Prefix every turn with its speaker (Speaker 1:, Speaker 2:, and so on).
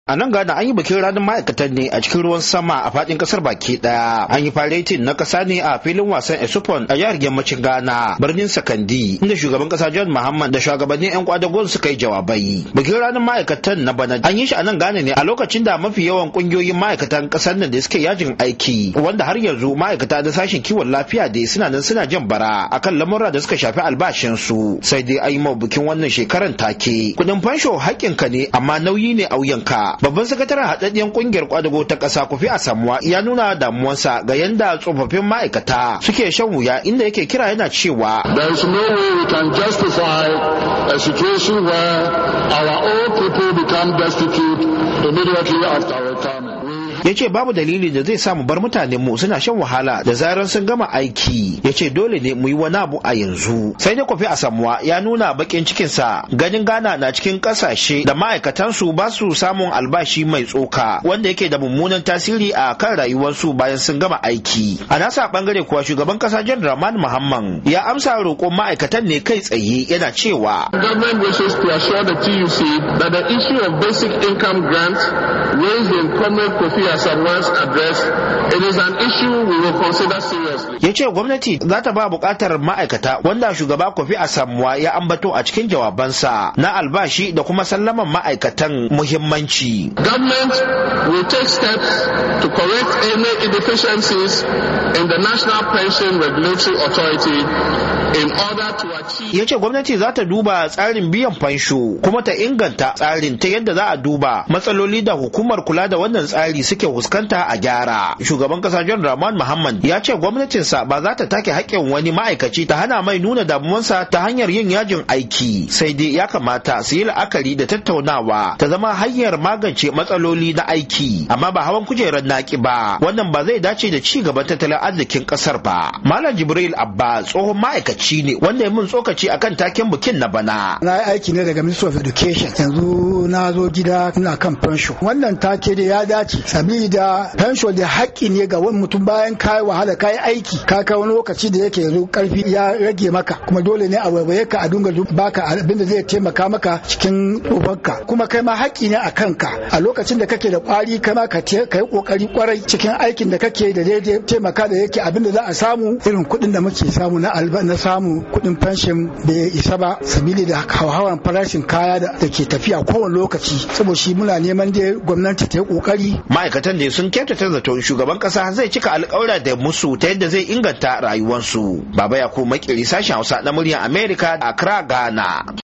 Speaker 1: A nan Ghana an yi bikin ranar ma'aikatan ne a cikin ruwan sama a fadin kasar baki daya. An yi faretin na kasa ne a filin wasan Esupon a jihar yammacin Ghana, birnin Sakandi, inda shugaban kasa John Muhammad da shugabannin 'yan kwadagon suka yi jawabai. Bikin ranar ma'aikatan na bana an yi shi a nan Ghana ne a lokacin da mafi yawan kungiyoyin ma'aikatan kasar nan da suke yajin aiki, wanda har yanzu ma'aikata da sashen kiwon lafiya da suna nan suna jan bara akan lamurra da suka shafi albashinsu. Sai dai an yi ma bikin wannan shekaran take. Kudin fansho haƙƙinka ne amma nauyi ne a wuyanka. babban sakataren haɗaɗɗiyar ƙungiyar kwadago ta ƙasa kufi a samuwa ya nuna damuwarsa ga yanda tsofaffin ma'aikata suke shan wuya inda yake kira yana cewa
Speaker 2: There is no way we can justify a situation where our old people become destitute immediately after retirement.
Speaker 1: ya ce babu dalili da zai samu bar mutanen mu suna shan wahala da zarar sun gama aiki ya ce dole ne mu yi wani abu a yanzu sai dai kwafi a samuwa ya nuna bakin cikinsa ganin ghana na cikin kasashe da ma'aikatansu ba su samun albashi mai tsoka wanda yake da mummunan tasiri a kan rayuwarsu bayan sun gama aiki a nasa bangare kuwa shugaban kasa john rahman muhammad ya amsa roƙon ma'aikatan ne kai tsaye yana cewa
Speaker 2: The government wishes to assure the TUC that the issue of basic income grants raised in Comrade Kofi Asamoah's address, it is an issue we will consider seriously.
Speaker 1: ya ce gwamnati za ta ba bukatar ma'aikata wanda shugaba kofi a samuwa ya ambato a cikin jawabansa na albashi da kuma sallaman ma'aikatan muhimmanci
Speaker 2: Government will take steps to correct any inefficiencies in the National Pension Regulatory Authority in order to achieve
Speaker 1: ya ce gwamnati za ta duba tsarin biyan fansho kuma ta inganta tsarin ta yadda za a duba matsaloli da hukumar kula da wannan tsari suke fuskanta a gyara shugaban kasa john rahman muhammad ya ce gwamnatinsa ba za ta take haƙƙin wani ma'aikaci ta hana mai nuna damuwansa ta hanyar yin yajin aiki sai dai ya kamata su yi la'akari da tattaunawa ta zama hanyar magance matsaloli na aiki amma ba hawan kujerar naki ba wannan ba zai dace da ci gaban tattalin arzikin ƙasar ba malam jibril abba tsohon ma'aikaci ne wanda ya mun tsokaci akan taken bikin na bana
Speaker 3: na yi aiki ne daga ministry of education yanzu na zo gida ina kan pension wannan take da ya dace sabida pension da haƙƙi ne ga wani mutum bayan ka wahala ka yi aiki ka kai wani lokaci da yake yanzu karfi ya rage maka kuma dole ne a waiwaye ka a dunga baka abin da zai taimaka maka cikin tsofanka kuma kai ma haƙƙi ne a kanka a lokacin da kake da ƙwari kai ma ka yi ƙoƙari ƙwarai cikin aikin da kake da daidai taimaka da yake abin da za a samu irin kuɗin da muke samu na alba na samu kuɗin pension bai isa ba sabili da hauhawan farashin kaya da ke tafiya kowane lokaci saboda shi muna neman dai gwamnati ta yi ƙoƙari
Speaker 1: ma'aikatan da sun kyautata zaton shugaban kasa zai cika alƙawura da musu ta yadda zai inganta rayuwarsu baba ya ko makiri sashen hausa na muryar america a accra ghana